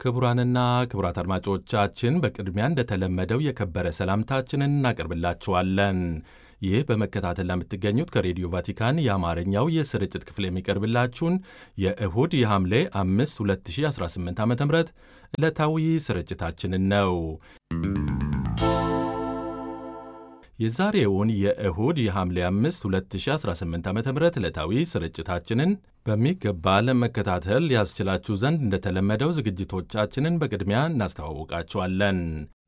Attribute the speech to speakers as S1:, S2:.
S1: ክቡራንና ክቡራት አድማጮቻችን በቅድሚያ እንደተለመደው የከበረ ሰላምታችንን እናቀርብላችኋለን። ይህ በመከታተል ለምትገኙት ከሬዲዮ ቫቲካን የአማርኛው የስርጭት ክፍል የሚቀርብላችሁን የእሁድ የሐምሌ 5 2018 ዓ ም ዕለታዊ ስርጭታችንን ነው። የዛሬውን የእሁድ የሐምሌ 5 2018 ዓ ም ዕለታዊ ስርጭታችንን በሚገባ ለመከታተል ያስችላችሁ ዘንድ እንደተለመደው ዝግጅቶቻችንን በቅድሚያ እናስተዋውቃችኋለን።